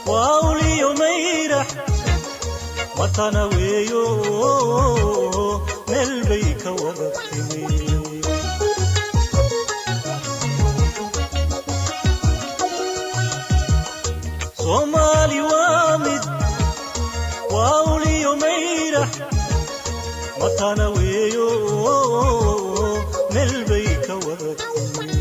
waa uliyo mayrax matana weeyo meel bay ka wada timi soomaali waa mid waa uliyo mayrax matana weeyo meel bay ka wada timi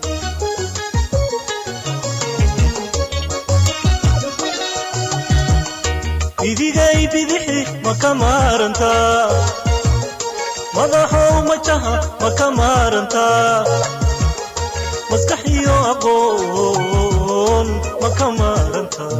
idigay bidixi ma ka maarantaa madaxow majaha ma ka maarantaa maskax iyo aqoon ma ka maarantaa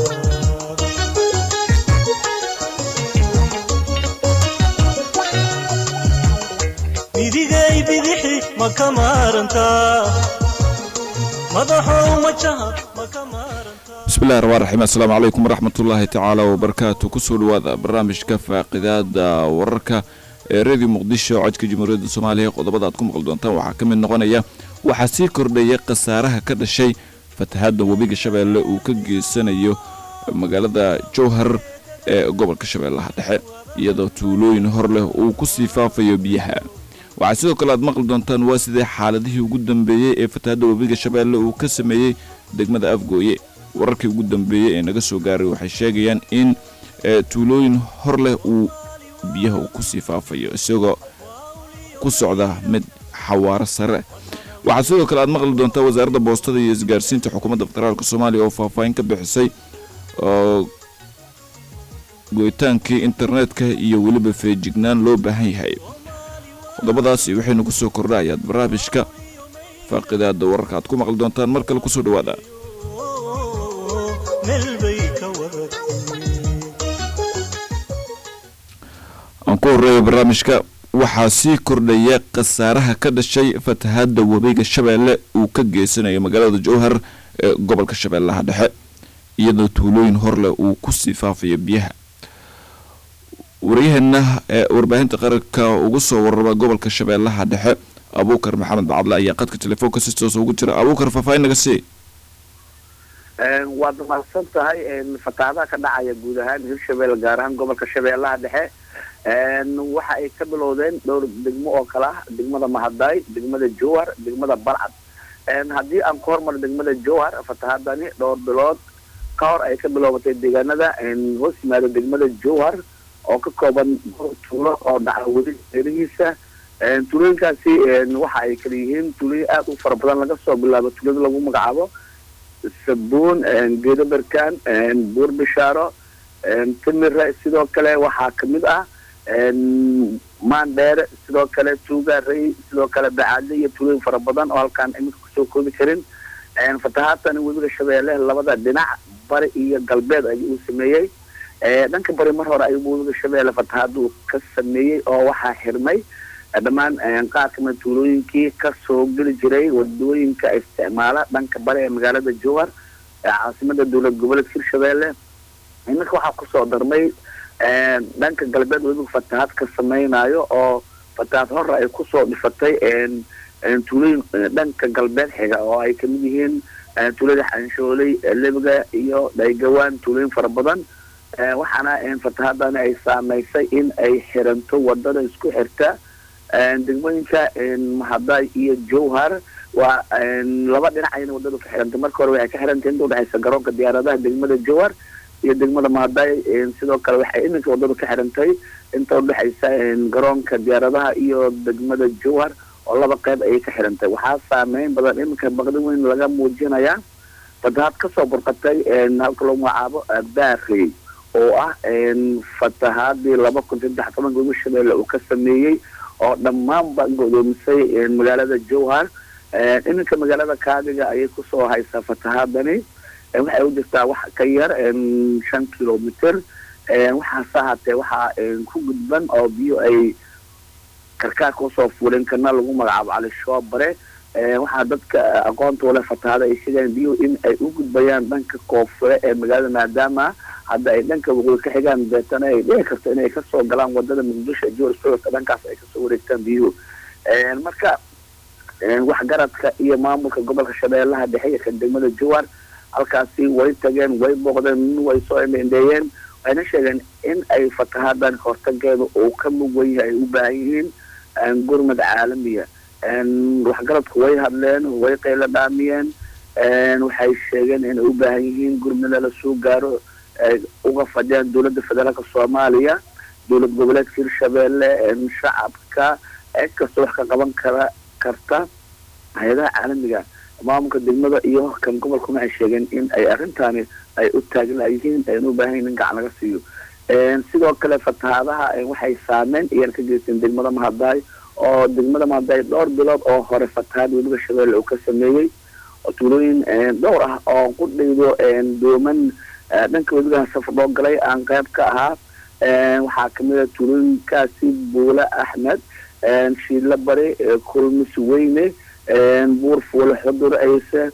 idigay bidixi ma ka maarantaa madaxow majaha ma ka maarantaa bismillahi raxmaan raxiim assalaamu calaykum waraxmatullaahi tacaala wabarakaatu kusoo dhawaada barnaamijka faaqidaada wararka ee radio muqdisho codka jamhuuriyadda soomaaliya qodobada aad ku maqli doontaan waxaa ka mid noqonaya waxaa sii kordhaya khasaaraha ka dhashay fatahaadda webiga shabeelle uu ka geysanayo magaalada jowhar ee gobolka shabeellaha dhexe iyadoo tuulooyin hor leh uu ku sii faafayo biyaha waxaa sidoo kale aad maqli doontaan waa sidee xaaladihii ugu dambeeyey ee fatahaadda webiga shabeelle uu ka sameeyey degmada afgooye wararkii ugu dambeeyey ee naga soo gaaray waxay sheegayaan in tuulooyin hor leh uu biyaha uu ku sii faafayo isagoo ku socda mid xawaaro sare waxaa sidoo kale aad maqli doontaa wasaaradda boostada iyo isgaarsiinta xukuumadda federaalk soomaaliya oo faahfaahin ka bixisay oo goyitaankii internetka iyo weliba feejignaan loo baahan yahay qodobadaasi waxaynu ku soo kordhayaad barnaamijka faaqidaada wararka aad ku maqli doontaan mar kale kusoo dhawaada meel bay ka wada timi aan ku horreeya barnaamijka waxaa sii kordhaya khasaaraha ka dhashay fatahaadda webiga shabeelle uu ka geysanayo magaalada jowhar ee gobolka shabeellaha dhexe iyadoo tuulooyin horleh uu ku sii faafayo biyaha waryaheena ee warbaahinta qaranka ugu soo warraba gobolka shabeellaha dhexe abuukar maxamed bacadle ayaa qadka telefoonka si toos ugu jira abuukar faahfaahin naga sii waad mahadsan tahay fatahaadaha ka dhacaya guud ahaan hirshabelle gaar ahaan gobolka shabeellaha dhexe waxa ay ka bilowdeen dhowr degmo oo kale ah degmada mahadaay degmada jowhar degmada balcad haddii aan ku hormaro degmada jowhar fatahaadani dhowr bilood ka hor ay ka bilowbatay deegaanada hoos yimaada degmada jowhar oo ka kooban tuulo oo dhaca weli erihiisa tuulooyinkaasi waxa ay kala yihiin tuulooyin aada u fara badan laga soo bilaabo tuulada lagu magacaabo sabuun geedo berkaan buur bishaaro timire sidoo kale waxaa kamid ah maandheere sidoo kale tuugaarey sidoo kale bacaadle iyo tuulooyin fara badan oo halkaan iminka kusoo koobi karin fatahaadtani webiga shabeelle labada dhinac bari iyo galbeed ayuu uu sameeyey dhanka bari mar hore ayuu webiga shabeelle fatahaaduu ka sameeyey oo waxaa xirmay dhammaan qaar kamida tuulooyinkii kasoo geli jiray wadooyinka isticmaala dhanka bari ee magaalada jowhar caasimada dowlad goboleedka hirshabelle iminka waxaa kusoo darmay dhanka galbeed webiga fatahaad ka samaynayo oo fatahaad hore ay kusoo dhifatay tuulooyin dhanka galbeed xiga oo ay kamid yihiin tuulada xanshooley lebiga iyo dhaygawaan tuulooyin fara badan waxaana fatahaadani ay saameysay in ay xiranto wadada isku xirta degmooyinka mahadaay iyo jowhar waa laba dhinac ayna wadada ka xirantay marka hore waxay ka xirantay inta udhexaysa garoonka diyaaradaha degmada jowhar iyo degmada mahadaay sidoo kale waxay iminka wadada ka xirantay inta udhexaysa garoonka diyaaradaha iyo degmada jowhar oo laba qeyb ayay ka xirantay waxaa saameyn badan iminka baqdi weyn laga muujinayaa fatahaad kasoo burqatay halka lagu magacaabo baarey oo ah fatahaadii laba kun saddex tobanka webi shabeelle uu ka sameeyey oo dhammaanba godoomisay magaalada jowhar iminka magaalada kaadiga ayay kusoo haysaa fatahaadani waxay u jirtaa wax ka yar shan kilomitr waxaase ahaatee waxaa ku gudban oo biyo ay karkaarka usoo fuuleen kana lagu magacaabo cali shoobare waxaa dadka aqoonta ule fatahaada ay sheegayaan biyuhu in ay u gudbayaan dhanka koonfure ee magaalada maadaama hadda ay dhanka waqooyi ka xigaan beetana ay dhici karto inay kasoo galaan wadada muqdisho jowar socodka dhankaas ay kasoo wareegtaan biyuhu marka waxgaradka iyo maamulka gobolka shabeellaha dhexe iyo kan degmada jowar halkaasi way tageen way booqdeen way soo indheendheeyeen waxayna sheegeen in ay fatahadan hortageeda uu ka mugwan yahay ay u baahan yihiin gurmad caalamiya waxgaradku way hadleen way qaylo dhaamiyeen waxay sheegeen inay u baahan yihiin gurmada lasoo gaaro ay uga fadhiyaan dowladda federaalka soomaaliya dowlad goboleedka hirshabeelle shacabka cid kasta wax ka qaban kara karta hay-adaha caalamiga maamulka degmada iyo kan gobolkuna waxay sheegeen in ay arrintaani ay u taaglayihiin ayna u baahan yihin in gacan laga siiyo sidoo kale fatahaadaha waxay saameyn iyana ka geysteen degmada mahadaay oo degmada mahadaay dhowr bilood oo hore fatahaad weliba shabeelle uu ka sameeyey oo tuulooyin dhowr ah oo qudhaydo dooman dhanka weliba safar loo galay aan qayb ka ahaa waxaa kamid a tuulooyinkaasi buule axmed shiidla bari kulmis weyne buur fuule xudur ayse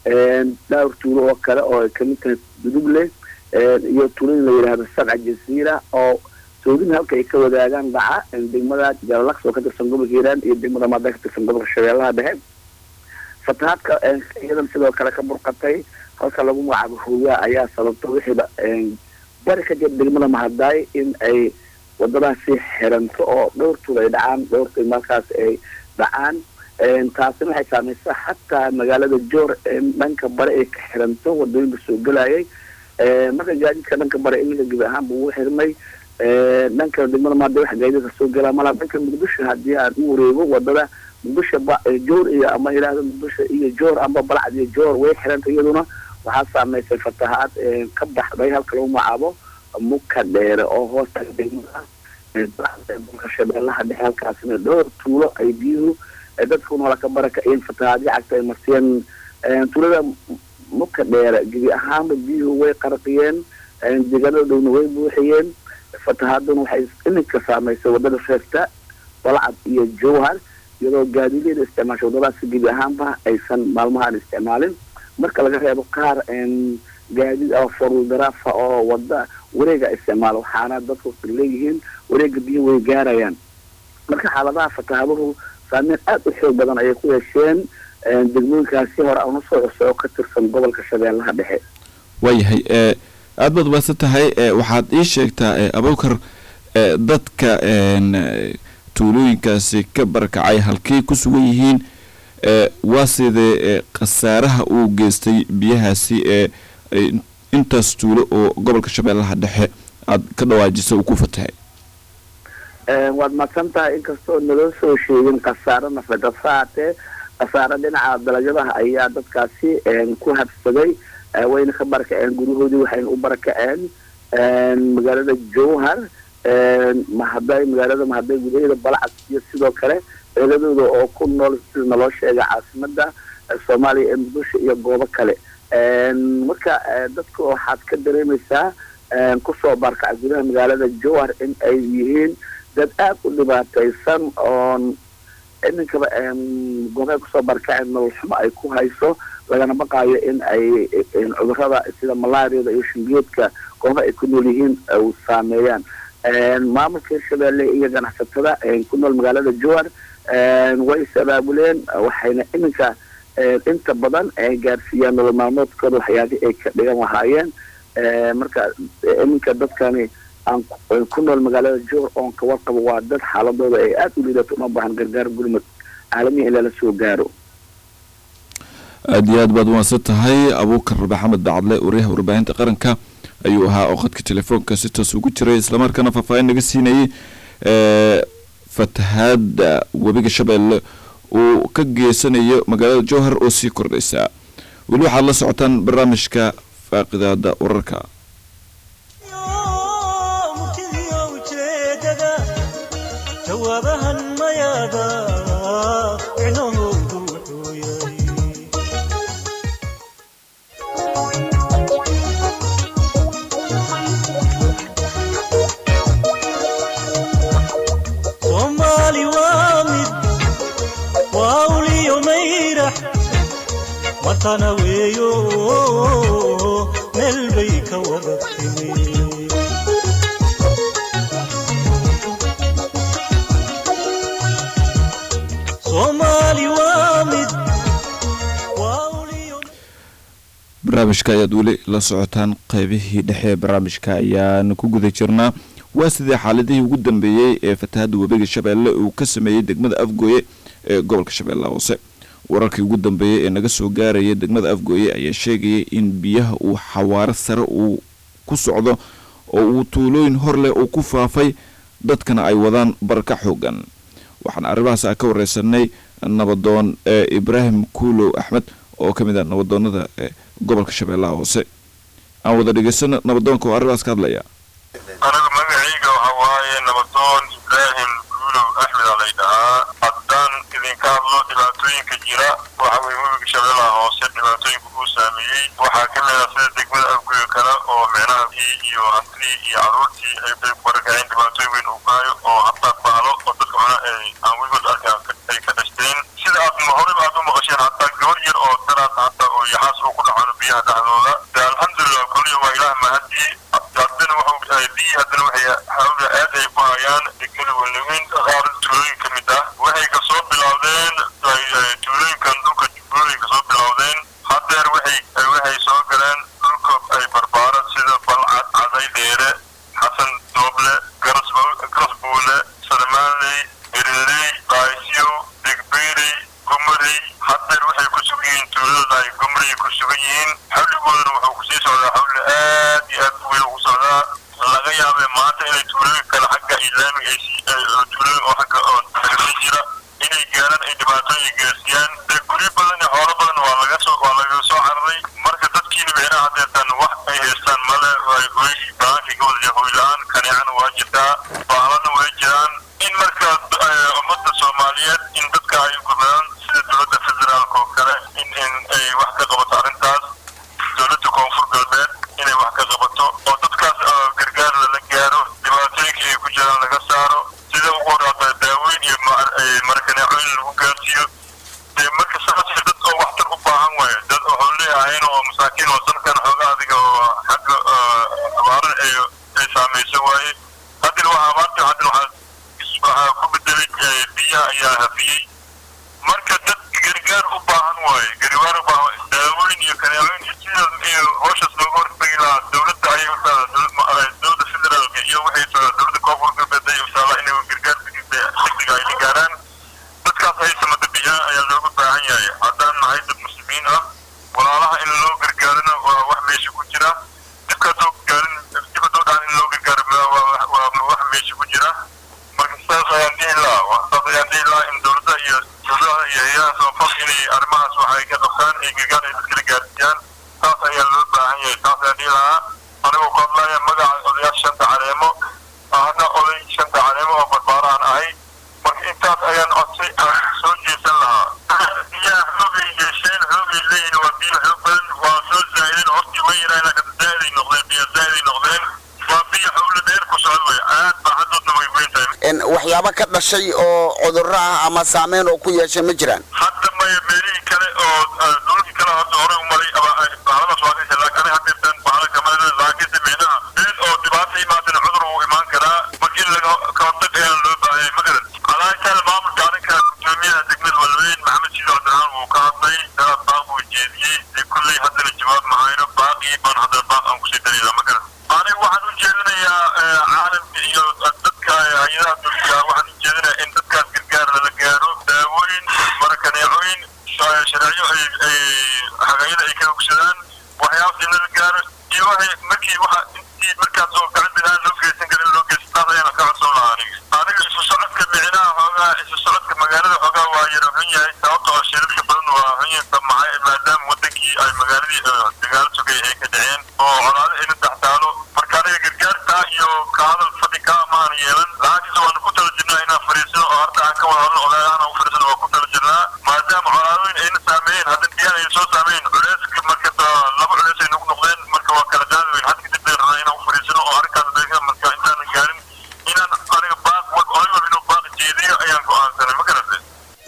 dhowr tuulo oo kale oo ay kamid tahay duduble iyo tuulooyin la yidhaahdo sabca jasiira oo soodin halka ay ka wadaagaan dhaca degmada jalalaks oo ka tirsan gobolka hiiraan iyo degmada maada ka tirsan gobolka shabeellaha dhexe fatahaadka iyadan sidoo kale ka burqatay halka lagu magacaabo hooyaa ayaa sababta wixiiba bari ka jir degmada mahadaay in ay wadadaasi xiranto oo dhowr tuul ay dhacaan dhowrta markaas ay dhacaan taasina waxay saamaysaa xataa magaalada joor dhanka bare ay ka xiranto wadooyinka soo gelayay marka gaadiidka dhanka bare iminka gebi ahaanba uu xirmay dhanka degmada maada waxa gaadiidka soo gelaa malaa dhanka muqdisho haddii aan u wareego wadada muqdisho joor iyo ama yidhaahdo muqdisho iyo joor amba balcad iyo joor way xiranta iyaduna waxaa saameysay fatahaad ka baxday halka lagu magacaabo muka dheere oo hoosta degmada dalka shabeellaha dhexe halkaasina dhowr tuulo ay biyuhu dadku noola ka barakaciyeen fatahaadyo cagta ay marsiyeen tuulada muka dheere gebi ahaanba biyuhu way qarqiyeen deegaanada dhowna way buuxiyeen fatahaaduna waxay iminka saameysay wadada feesta balcad iyo jowhar iyadoo gaadiidyada isticmaasha wadadaasi gebi ahaanba aysan maalmahaan isticmaalin marka laga reebo qaar gaadiid ah foruldaraafa oo wada wareega isticmaala waxaana dadku leeyihiin wareega biyo way gaarayaan marka xaaladaha fatahaaduhu saameyn aada u xoog badan ayay ku yeesheen degmooyinkaasi hore aan usoo cusay oo ka tirsan gobolka shabeellaha dhexe waayahay aada baad ubaadsan tahay waxaad ii sheegtaa abukar dadka tuulooyinkaasi ka barakacay halkey ku sugan yihiin waa sidee khasaaraha uu geystay biyahaasi ee intaas tuulo oo gobolka shabeellaha dhexe aada ka dhawaajisa uu ku fatahay waad madsan tahay inkastoo naloo soo sheegin khasaaro nafeed hase haatee khasaaro dhinaca dalagyadaha ayaa dadkaasi ku habsaday wayna ka barakaceen guryahoodii waxayna u barakaceen magaalada jowhar mahaday magaalada mahaday gudaheeda balcad iyo sidoo kale ciidadooda oo ku nool sida naloo sheegay caasimada soomaaliya ee muqdisho iyo goobo kale marka dadka waxaad ka dareemaysaa kusoo baarkaca gudaha magaalada jowhar in ay yihiin dad aada u dhibaataysan oon iminkaba goobay kusoo barkaceen nolol xumo ay ku hayso lagana baqaayo in ay cudurada sida malaariyada iyo shingeedka gooba ay ku nool yihiin u saameeyaan maamulka hirshabeelle iyo ganacsatada ku nool magaalada jowhar way is abaabuleen waxayna iminka inta badan gaarsiiyaan nolol maalmoodkooda waxyaabihii ay ka dhigan lahaayeen marka iminka dadkani aan ku nool magaalada jowhar oon ka warqabo waa dad xaaladooda ay aada u liidato uma baahan gargaar gurmud caalamiya in lala soo gaaro aada iyo aad baad umaadsan tahay abuukar maxamed bacadle wariyaha warbaahinta qaranka ayuu ahaa oo khadka telefoonka si toos ugu jiray islamarkaana faahfaahin naga siinayay fatahaada webiga shabeelle uu ka geysanayo magaalada jowhar oo sii kordhaysa weli waxaad la socotaan barnaamijka faaqidaada wararka jawaabahan mayaada micnahoodu wuxuu yahay soomaali waa mid waa uliyo mayrax matana weeyo meel bay ka wada timi barnaamijka ayaad weli la socotaan qeybihii dhexe ee barnaamijka ayaan ku guda jirnaa waa sidee xaaladihii ugu dambeeyey ee fatahaadda webiga shabeelle uu ka sameeyey degmada afgooye ee gobolka shabeellaha hoose wararkii ugu dambeeyey ee naga soo gaaraya degmada afgooye ayaa sheegayay in biyaha uu xawaaro sare uu ku socdo oo uu tuulooyin hor leh uu ku faafay dadkana ay wadaan barka xoogan waxaan arrimahaas a ka wareysanay nabadoon ee ibraahim kuulow axmed oo ka mid ah nabadoonada ee gobolka shabeellaha hoose aan wada dhegeysano nabadoonka oo arrimahaas ka hadlaya aniga magacayga waxa waaye nabadoon ibraahim guulow axmed aa lay dhahaa haddaan idinka hadlo dhibaatooyinka jira waxa weye webiga shabeellaha hoose dhibaatooyinka uu saameeyey waxaa ka mid ah sida degmada afgoyo kale oo meenaha iyo hantidii iyo caruurtii ay bay ku barakaceen dhibaatooyin weyn uu ku hayo oo hataa bahalo oo dadka cuna ay aan weligood arkaan ay ka dhashteen sida aad horeba aad u maqasheen hataa gabar yar oo daraas hata oo yaxaas uu ku dhacano biyaha dhexdooda de alxamdulilah kulliya waa ilaah mahadii haddana wuxuu biyii haddana waxay xawla aad ay ku hayaan degmada walaweyn qaar tuulooyin ka mid ah waxay kasoo bilowdeen tuulooyinkan dhulka jubbooyin kasoo bilowdeen hadeer waxay waxay soo galeen dhulka ay barbaaran sida balcad caday dheere xasan dooble garasbuule salmaanley beriley baasyo degbeerey gumarey hadeer waxay ku sugan yihiin tuulada ay gumarey ku sugan yihiin xawligoodana wuxuu kusii socdaa xawli aad iyo aad weyn ugu socdaa laga yaabee maanta inay tuulooyin kale xagga islaamiga ay tuulooyin oo xagga oo tagasi jira inay gaaraan ay dhibaatooyin gaarsiiyaan dee guryo badan iyo xoolo badan waa laga soo waa laga soo cararay marka dadkiina meelaha hadeetan wax ay haystaan male ay hoy baankii ka wada hoy la-aan kaneecana waa jirtaa baahlana way jiraan in marka ummadda soomaaliyeed in dadka ay gudaan sida dowladda federaalka oo kale in in ay wax ka qabato arrintaas dowladda koonfur galbeed inay wax ka qabato oo dadkaas gargaar lala gaaro dhibaatooyinka ay ku jiraan laga saaro sida ugu horaata daaweyn iyo markaneecooyin lagu gaarsiiyo dee marka saas dad oo waxtar u baahan waayo dad waxuu leeyahayn oo masaakiin oo sankan xooga adiga oo xagga abaara ay ay saamayso waaye haddina waa abaarta haddina waxaa waxaa ku bedelay biyaha ayaa hafiyey marka dad gargaar u baahan waaye gargaar u baahan daaweyn iyo kaneecooyin iyo sida iyo howshaas looga hortagi lahaa dowladda ayay u taala dowladda federaalka iyo waxay taala dowladda koonfur galbeed ay u taala inay gargaar degdega ay gaaraan dadkaas ay samada biyaha ayaa looga baahan yahay haddaan nahay dad muslimiin ah walaalaha in loo gargaarana waa wax meesha ku jira dibka haddoo gaarin dib haddoo dhacan in loo gargaaro waa wax meesha ku jira marka saas ayaan dhihi lahaa saas ayaan dhihi lahaa in dowladda iyo dowladaha iyo hay-adaha samafal inay arrimahaas wax ay ka qabtaan ay gargaar ay dadkala gaarsiiyaan saas ayaa loo baahan yahay saas ayaan dhihi lahaa anigoo ku hadlaya magaca odayaasha shanta caleemo ahna oday shanta caleemo oo barbaarahan ahay marka intaas ayaan codsay aan soo jeesan lahaa biyaha xoogay yeesheen xoogay leeyihin waa biyo xoog badan waa soo zaa'ideen hortii way yaraan laakiin zaa'iday noqdeen biyo zaa'iday noqdeen waa biyo xowla dheer ku socda way aad baa haddoodna way weyn tahay waxyaabo ka dhashay oo cudurro ah ama saameyn oo ku yeeshay ma jiraan hadda maya meelihii kale oo dhulkii kale hadda hore u maray bahaladaas waa kashe laakiin aniga hadeertan bahala kamada laakiinse meelaha meel oo dhibaata imaadana cudur uu imaan karaa marka in laga ka hortag ayaa loo baahayay ma garan alaashaal maamulka arrinka gudoomiyaha degmada walweyn maxamed shido cabdiraxmaan wuu ka hadlay daraad baaq buu jeediyey dee kulley haddana jawaab mahayno baaqii baan haddana baaq aan kusii darayla ma garan aniga waxaan u jeedinayaa caalamka iyo dadka hay-adaha dulka waxaan u jeedinayaa in dadkaas gargaar lala gaaro daawooyin marakaneecooyin sharciyo ay ay hagayada ay ka hogsadaan waxyaabaas in lala gaaro iyo waxay markii waxa intii markaas oo gacan bidaan loo geysan karin loo geysan taas ayaana ka codsan lahaa aniga aniga isu socodka micnaha xoogaa isu socodka magaalada xoogaa waa yara xun yahay sababta oo shirarka badan waa xun yahay maxay maadaama wadankii ay magaaladii dagaalo sugay ay ka dhaceen oo colaado ayna taxtaalo marka aniga gargaartaa iyo ka hadal fadhi ka amaan yeelan laakiinse waanu ku tala jirnaa inaan fariisano oo harta aan ka wada hadlo odayahan u fariisano waa ku tala jirnaa maadaama colaadooyin ayna saameeyeen haddana biyahan ay soo saameeyeen culeyska marka laba culeys ay nagu noqdeen marka waa kala qaadi weyn hadda kadib bay rabnaa inaan u fariisano oo arrinkaas dadka marka intaanan gaarin inaan aniga baaq oday walba inuu baaq jeediyo ayaan go-aansanay ma garatay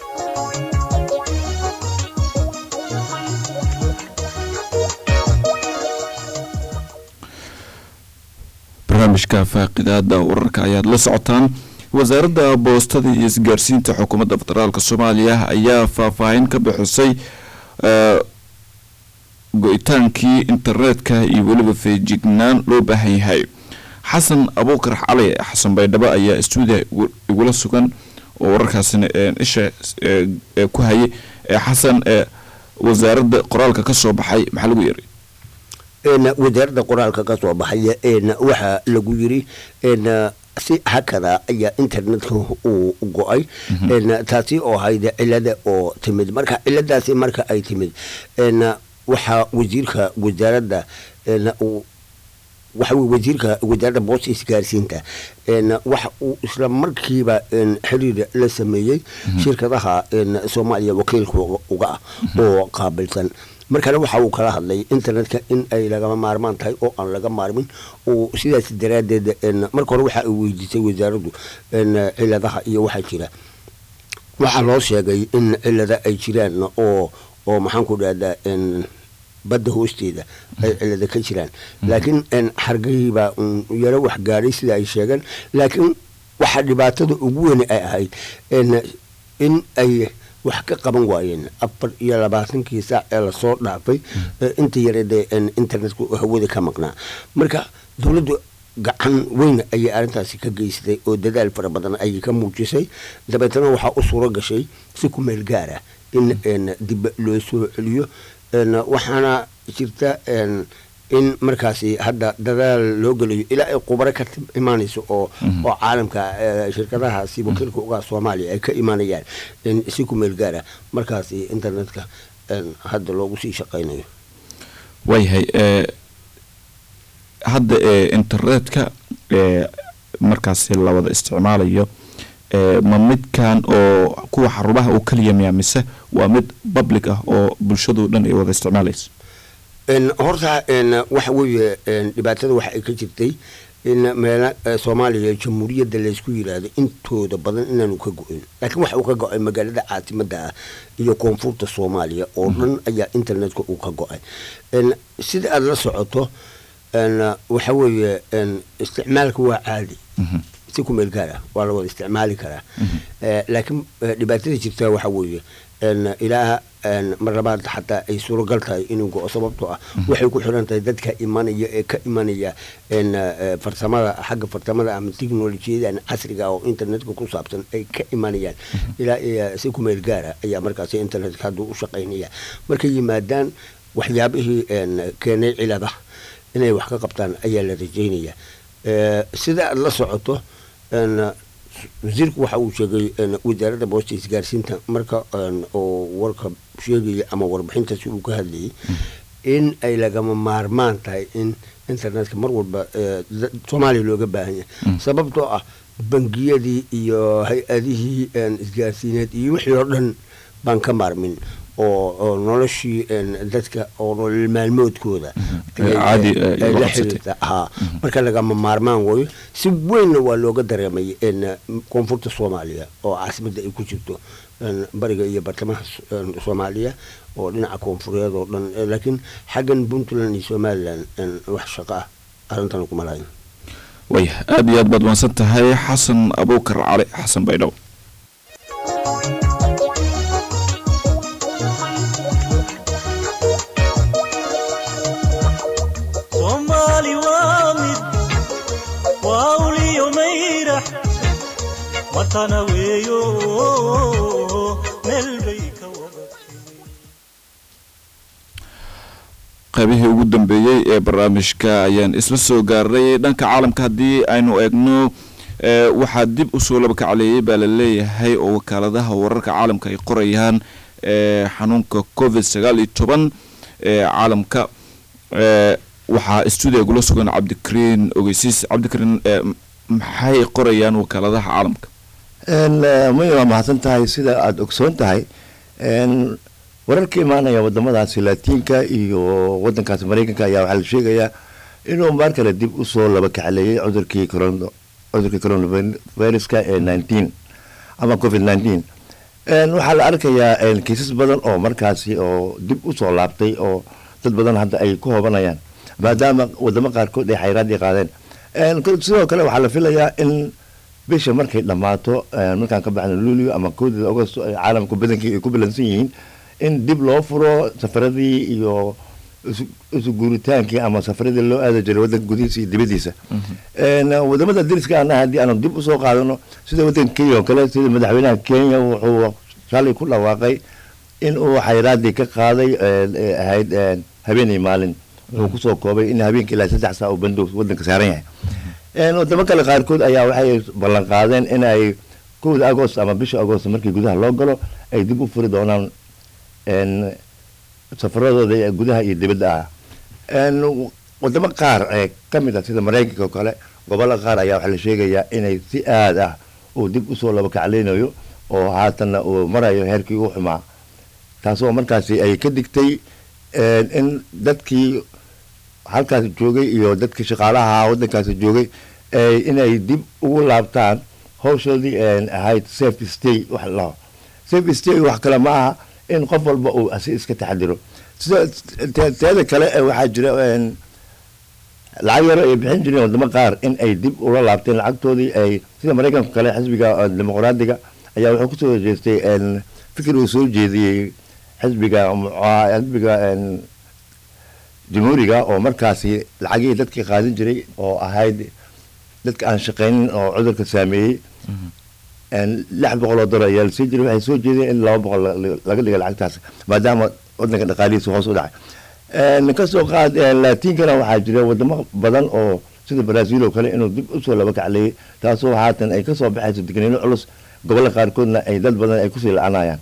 barnaamijka faaqidaada wararka ayaad la socotaan wasaaradda boostada iyo isgaarsiinta xukuumadda federaalk soomaaliya ayaa faahfaahin ka bixisay go-itaankii internetka iyo weliba feejignaan loo baahan yahay xasan abuukar cali xasan baydhabo ayaa stuudiya igu- igula sugan oo wararkaasina een, isha ee, ee, ku hayay ee, xasan ee, wasaaradda qoraalka ka soo baxay maxaa lagu yiri een wasaaradda qoraalka ka soo baxaya een waxaa lagu yiri een si hakada ayaa internetka uu go-ay een taasi oo ahayd cilada oo timid marka ciladaasi marka ay timid een waxaa wasiirka wasaaradda een uu waxa weye wasiirka wasaaradda boosta isgaarsiinta een waxa uu isla markiiba een xiriir la sameeyey shirkadaha een soomaaliya wakiilka uga ah oo qaabilsan markana waxa uu kala hadlay internetka in ay lagama maarmaan tahay oo aan laga maarmin uu sidaas daraaddeed een marka hore waxa ay weydiisay wasaaraddu een ciladaha iyo waxaa jira waxaa loo sheegay in cilada ay jiraan oo oo maxaan ku dhahdaa n badda hoosteeda ay cilada ka jiraan laakiin n xargahiibaa un yaro wax gaadhay sida ay sheegeen laakiin waxaa dhibaatada ugu weyne ay ahayd n in ay wax ka qaban waayeen afar iyo labaatankii saac ee lasoo dhaafay ee inta yareedee n internetku hawada ka maqnaa marka dowladdu gacan weyn ayay arrintaasi ka geysatay oo dadaal fara badan ayay ka muujisay dabeetana waxaa u suuro gashay si ku meel gaara in n dib loo soo celiyo n waxaana jirta n in markaasi hadda dadaal loo gelayo ilaa ay khubaro ka tim- imaanayso oo oo caalamka eh, shirkadahaasi wakiilka uga soomaaliya ay ka imaanayaan in si ku meel gaara markaasi internetka n hadda loogu sii shaqaynayo waayahay ee hadda ee internetka ee markaasi la wada isticmaalayo ee ma midkan oo kuwa xarumaha uu kaliya miyaa mise waa mid public ah oo bulshadu dhan ay wada isticmaalayso n horta n waxa weeye n dhibaatada waxa ay ka jirtay in meela eh, soomaaliya jamhuuriyadda laysku yiraahdo intooda badan inaanu ka go-in laakiin waxa uu ka go-ay magaalada caasimada ah iyo koonfurta soomaaliya oo dhan ayaa internetka uu ka go-ay n sida aada la socoto n waxa weeye n isticmaalka waa caadi si ku meel gaar ah waa la wada isticmaali karaa Eh, laakiin eh, dhibaatada jirta waxa weeye n ilaa n mar labaad xataa ay suuragal tahay inuu go-o sababtoo ah waxay ku xiran tahay dadka imanaya ee ka imanaya n eh, farsamada xagga farsamada ama teknolojiyadan casriga ah oo internetka ku saabsan ay ka imanayaan ilaa iyo si ku meel gaara ayaa markaasi internetka hadduu u shaqaynaya markay yimaadaan waxyaabihii n keenay cilada inay wax ka qabtaan ayaa la rajeynaya Eh, sida aad la socoto n wasiirku waxa uu sheegay n wasaaradda boosta isgaarsiinta marka n oo warka sheegaya ama warbixintaasi uu ka hadlayay in ay lagama maarmaan tahay in internetka mar walba eh, da- soomaaliya looga baahan yahay sababtoo ah bangiyadii iyo hay-adihii n isgaarsiineed iyo wixii oo dhan baan ka maarmin oo oo noloshii n dadka oo nolol maalmoodkooda ayay- caadi, eh, ay uga la qabsatay. xiriirta haa marka lagama maarmaan wayo si weynna waa looga dareemay n koonfurta soomaaliya oo caasimadda ay ku jirto n bariga iyo bartamaha s- n soomaaliya oo dhinaca koonfureed oo dhan Eh, laakiin xaggan puntland iyo somalilan n wax shaqo ah arrintan kuma lahayn waaya aada iyo aad baad wansan tahay xasan abuukar cali xasan baydhabo soomaali waa mid waa uliyo mayrax watana weeyo meel bay ka wada qaybihii ugu dambeeyey ee barnaamijka ayaan isla soo gaarnay dhanka caalamka haddii aynu eegno ee, waxaa dib usoo labakacleeyey baa la leeyahay oo wakaaladaha wararka caalamka ay qorayaan ee, xanuunka covid sagaal iyo toban ee caalamka ee, waxaa stuudiga gula sugan cabdikariin ogeysiis cabdikariin ee, m- maxay qorayaan wakaaladaha caalamka may waa mahadsan tahay sida aada ogsoon tahay n wararka imaanaya wadamadaasi laatiinka iyo wadankaasi mareykanka ayaa waxaa la sheegayaa inuu maar kale dib usoo laba kacleeyey cudurkii coron- cudurkii coronaviruska ee nineteen ama covid nineteen waxaa la arkayaa kiisas badan oo markaasi oo dib usoo laabtay oo dad badan hadda ay ku hoobanayaan maadaama wadamo qaarkood ay xayraadii qaadeen sidoo kale waxaa la filayaa in bisha markay dhammaato markaan ka baxno luulio ama kowdida agosto ay caalamku badankii ay ku bilansan yihiin in dib loo furo safaradii iyo isu- isu guuritaankii ama safaradii loo aadi jiray wadanka gudihiisa iyo dibadiisa Een, wadamada dariska ana haddii aanu dib usoo qaadano sida wadanka kenya oo kale sida madaxweynaha kenya wuxuu shalay ku dhawaaqay in uu xayraadii ka qaaday een, ee ahayd een, habeenay maalin wuxuu kusoo koobay in habeenkii ilaa saddex saa uu bandow wadanka saaran yahay Een, wadamo kale qaarkood ayaa waxay ballan qaadeen in ay kowda agost ama bisha agost markii gudaha loo galo ay dib u furi doonaan een, safaradooda ee gudaha iyo dibadda ah Een, wadamo qaar ee ka mid ah sida maraykanka oo kale gobollo qaar ayaa waxaa la sheegayaa inay si aad ah uu dib usoo laba kaclaynayo oo haatanna uu marayo heerkii u xumaa taasoo markaasi ay ka digtay een, in dadkii halkaasi joogay iyo dadkii shaqaalaha wadankaasi joogay ay inay dib ugu laabtaan hawshoodii een, ahayd safe stay wax la dhaho safe stay wax kale ma aha in qof walba uu asi iska taxadiro sida te- teeda kale ee waxaa jira een, lacag yaro ay bixin jireen wadamo qaar in ay dib ula laabteen lacagtoodii ay sida maraykanka kale xisbiga eh, dimuqraadiga ayaa wuxuu kusoo horjeestay een, fikir uu soo jeediyey xisbiga muca- xisbiga een, jamhuuriga oo markaasi lacagihii dadkii qaadin jiray oo ahayd dadka aan shaqaynin oo cudurka saameeyey een, lix boqol oo dolar ayaa lasii jiray waxay soo jeedeen in laba boqol la- laga dhiga lacagtaas maadaama wadanka dhaqaalihiisa hoos u dhacay Een, kasoo qaad een, laatiinkana waxaa jira wadamo badan oo sida brazil oo kale inuu dib usoo laba kacleeyey taasoo haatan ay kasoo baxayso digniino culus gobolla qaarkoodna ay dad badan ay kusii la-anayaan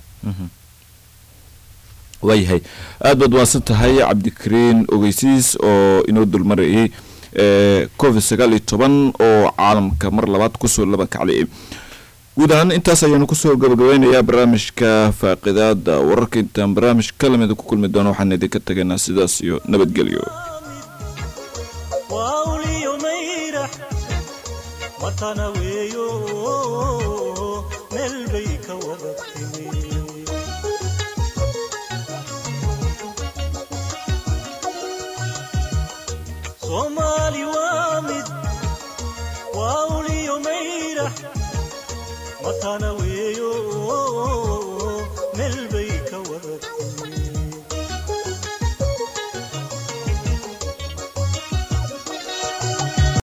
waayahay aad baad waadsan tahay cabdikariin ogeysiis oo inoo dulmarayay ee, covid sagaal iyo toban oo caalamka mar labaad kusoo laba kaclayay guud ahaan intaas ayaanu kusoo gabagabeynayaa barnaamijka faaqidaada wararka intaan barnaamij kalamida ku kulmi doono waxaan idinka tagaynaa sidaas iyo nabadgelyo wauliyo mayrax watana weeyo meel bay ka wada timi soomaali waa mid wauliyo mayrax watana weeyo